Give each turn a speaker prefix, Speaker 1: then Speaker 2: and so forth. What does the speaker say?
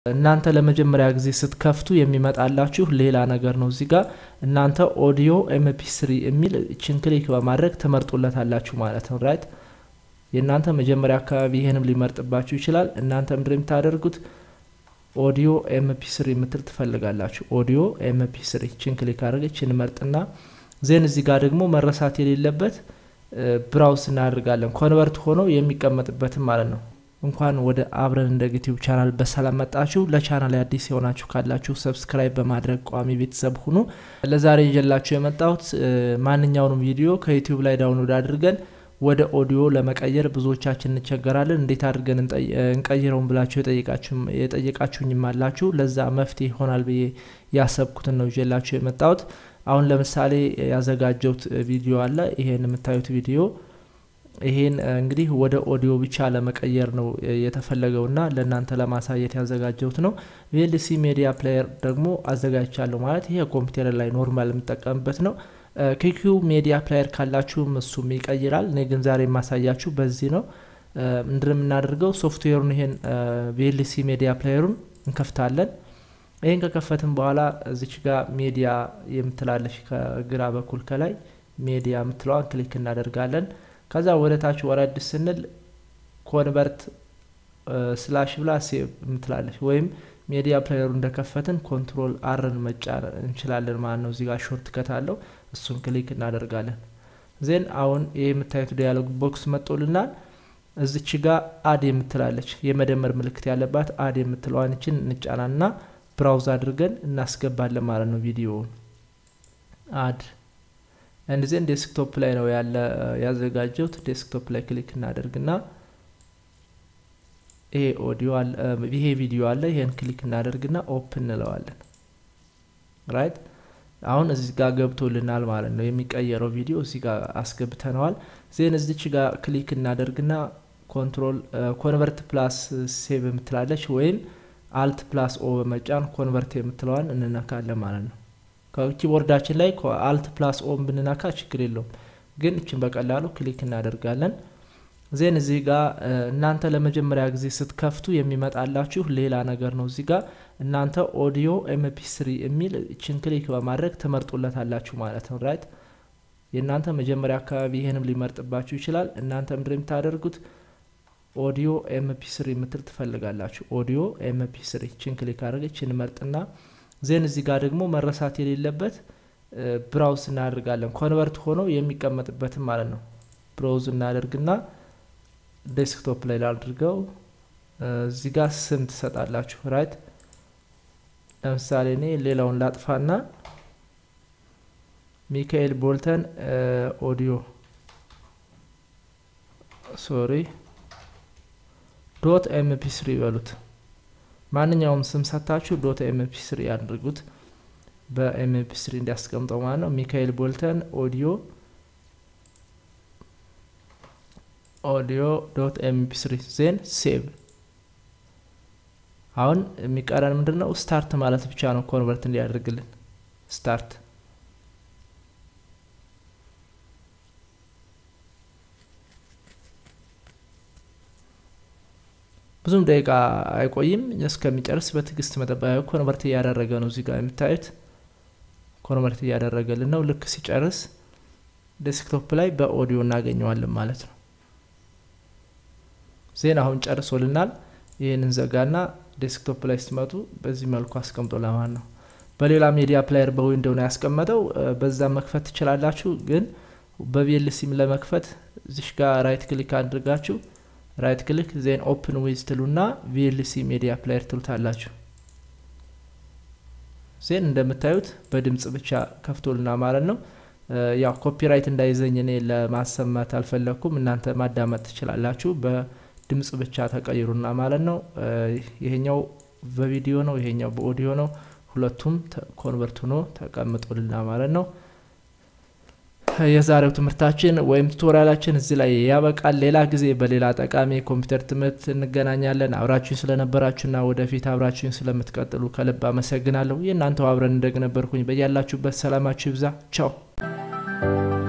Speaker 1: እናንተ ለመጀመሪያ ጊዜ ስትከፍቱ የሚመጣላችሁ ሌላ ነገር ነው። እዚህ ጋር እናንተ ኦዲዮ ኤምፒ ስሪ የሚል ችን ክሊክ በማድረግ ትመርጡለታላችሁ ማለት ነው። ራይት የእናንተ መጀመሪያ አካባቢ ይህንም ሊመርጥባችሁ ይችላል። እናንተ ምንድን የምታደርጉት ኦዲዮ ኤምፒ ስሪ የምትል ትፈልጋላችሁ። ኦዲዮ ኤምፒ ስሪ ችን ክሊክ አድርገ ችን መርጥና ዜን እዚህ ጋር ደግሞ መረሳት የሌለበት ብራውስ እናደርጋለን ኮንቨርት ሆኖ የሚቀመጥበትም ማለት ነው። እንኳን ወደ አብረን እንደ ዩቲዩብ ቻናል በሰላም መጣችሁ። ለቻናል አዲስ የሆናችሁ ካላችሁ ሰብስክራይብ በማድረግ ቋሚ ቤተሰብ ሁኑ። ለዛሬ ይዤላችሁ የመጣሁት ማንኛውንም ቪዲዮ ከዩቲዩብ ላይ ዳውንሎድ አድርገን ወደ ኦዲዮ ለመቀየር ብዙዎቻችን እንቸገራለን። እንዴት አድርገን እንቀይረውን ብላችሁ የጠየቃችሁኝም አላችሁ። ለዛ መፍትሄ ይሆናል ብዬ ያሰብኩትን ነው ይዤላችሁ የመጣሁት። አሁን ለምሳሌ ያዘጋጀሁት ቪዲዮ አለ። ይሄን የምታዩት ቪዲዮ ይሄን እንግዲህ ወደ ኦዲዮ ብቻ ለመቀየር ነው የተፈለገውና ለእናንተ ለማሳየት ያዘጋጀሁት ነው። ቪኤልሲ ሜዲያ ፕሌየር ደግሞ አዘጋጅቻለሁ ማለት ይሄ ኮምፒውተር ላይ ኖርማል የምጠቀምበት ነው። ኪኪው ሜዲያ ፕሌየር ካላችሁም እሱም ይቀይራል። እኔ ግን ዛሬ የማሳያችሁ በዚህ ነው። ምንድን የምናደርገው ሶፍትዌሩን ይሄን ቪኤልሲ ሜዲያ ፕሌየሩን እንከፍታለን። ይህን ከከፈትን በኋላ እዚች ጋር ሜዲያ የምትላለች ከግራ በኩል ከላይ ሜዲያ የምትለዋን ክሊክ እናደርጋለን። ከዛ ወደ ታች ወረድ ስንል ኮንቨርት ስላሽ ብላ ሴቭ የምትላለች ወይም ሜዲያ ፕሌየሩ እንደከፈትን ኮንትሮል አርን መጫን እንችላለን ማለት ነው። እዚጋ ሾርት ከት አለው እሱን ክሊክ እናደርጋለን። ዜን አሁን ይህ የምታዩት ዲያሎግ ቦክስ መጦልናል። እዚች ጋ አድ የምትላለች የመደመር ምልክት ያለባት አድ የምትለዋንችን እንጫናና ብራውዝ አድርገን እናስገባለን ማለት ነው ቪዲዮውን አድ አንድ ዜን ዴስክቶፕ ላይ ነው ያለ ያዘጋጀውት። ዴስክቶፕ ላይ ክሊክ እናደርግና ይሄ ኦዲዮ አለ ይሄ ቪዲዮ አለ። ይሄን ክሊክ እናደርግና ኦፕን እንለዋለን። ራይት አሁን እዚህ ጋር ገብቶልናል ማለት ነው። የሚቀየረው ቪዲዮ እዚህ ጋር አስገብተነዋል። ዜን እዚች ጋር ክሊክ እናደርግና ኮንትሮል ኮንቨርት ፕላስ ሴቭ የምትላለች ወይም አልት ፕላስ ኦ በመጫን ኮንቨርት የምትለዋን እንነካለን ማለት ነው። ከኪቦርዳችን ላይ አልት ፕላስ ኦን ብንነካ ችግር የለውም፣ ግን እችን በቀላሉ ክሊክ እናደርጋለን። ዜን እዚህ ጋር እናንተ ለመጀመሪያ ጊዜ ስትከፍቱ የሚመጣላችሁ ሌላ ነገር ነው። እዚህ ጋር እናንተ ኦዲዮ ኤምፒ ስሪ የሚል እችን ክሊክ በማድረግ ትመርጡለታላችሁ ማለት ነው። ራይት የእናንተ መጀመሪያ አካባቢ ይህንም ሊመርጥባችሁ ይችላል። እናንተ ምንድን የምታደርጉት ኦዲዮ ኤምፒ ስሪ የምትል ትፈልጋላችሁ። ኦዲዮ ኤምፒ ስሪ እችን ክሊክ አድርገ እችን መርጥና ዜን እዚህ ጋር ደግሞ መረሳት የሌለበት ብራውዝ እናደርጋለን ኮንቨርት ሆኖ የሚቀመጥበትም ማለት ነው። ብራውዝ እናደርግና ዴስክቶፕ ላይ ላድርገው። እዚህ ጋር ስም ትሰጣላችሁ። ራይት ለምሳሌ እኔ ሌላውን ላጥፋና ሚካኤል ቦልተን ኦዲዮ ሶሪ ዶት ኤምፒ ስሪ ይበሉት። ማንኛውም ስም ሰታችሁ ዶት ኤምፒ ስሪ ያድርጉት። በኤምፒ ስሪ እንዲያስቀምጠው ማለት ነው። ሚካኤል ቦልተን ኦዲዮ ኦዲዮ ዶት ኤምፒ ስሪ ዜን ሴቭ። አሁን የሚቀረን ምንድን ነው? ስታርት ማለት ብቻ ነው ኮንቨርት እንዲያደርግልን ስታርት ብዙም ደቂቃ አይቆይም። እስከሚጨርስ በትዕግስት መጠበቅ። ኮንቨርት እያደረገ ነው። እዚህ ጋር የምታዩት ኮንቨርት እያደረገልን ነው። ልክ ሲጨርስ ዴስክቶፕ ላይ በኦዲዮ እናገኘዋለን ማለት ነው። ዜና አሁን ጨርሶልናል። ይህንን ዘጋና ዴስክቶፕ ላይ ስትመጡ በዚህ መልኩ አስቀምጦ ለማለት ነው። በሌላ ሚዲያ ፕላየር በዊንዶው ነው ያስቀመጠው። በዛ መክፈት ትችላላችሁ። ግን በቪኤልሲም ለመክፈት እዚሽ ጋር ራይት ክሊክ አድርጋችሁ ራይት ክሊክ ዜን ኦፕን ዊዝ ትሉና ቪኤልሲ ሜዲያ ፕሌየር ትሉታላችሁ። ዜን እንደምታዩት በድምጽ ብቻ ከፍቶልና ማለት ነው። ያው ኮፒራይት እንዳይዘኝ እኔ ለማሰማት አልፈለግኩም። እናንተ ማዳመጥ ትችላላችሁ። በድምጽ ብቻ ተቀይሩና ማለት ነው። ይሄኛው በቪዲዮ ነው፣ ይሄኛው በኦዲዮ ነው። ሁለቱም ኮንቨርት ሆኖ ተቀምጦልና ማለት ነው። የዛሬው ትምህርታችን ወይም ቱቶሪያላችን እዚህ ላይ ያበቃል። ሌላ ጊዜ በሌላ ጠቃሚ የኮምፒውተር ትምህርት እንገናኛለን። አብራችሁኝ ስለነበራችሁና ወደፊት አብራችሁኝ ስለምትቀጥሉ ከልብ አመሰግናለሁ። የእናንተው አብረን እንደግ ነበርኩኝ። በያላችሁበት ሰላማችሁ ይብዛ። ቻው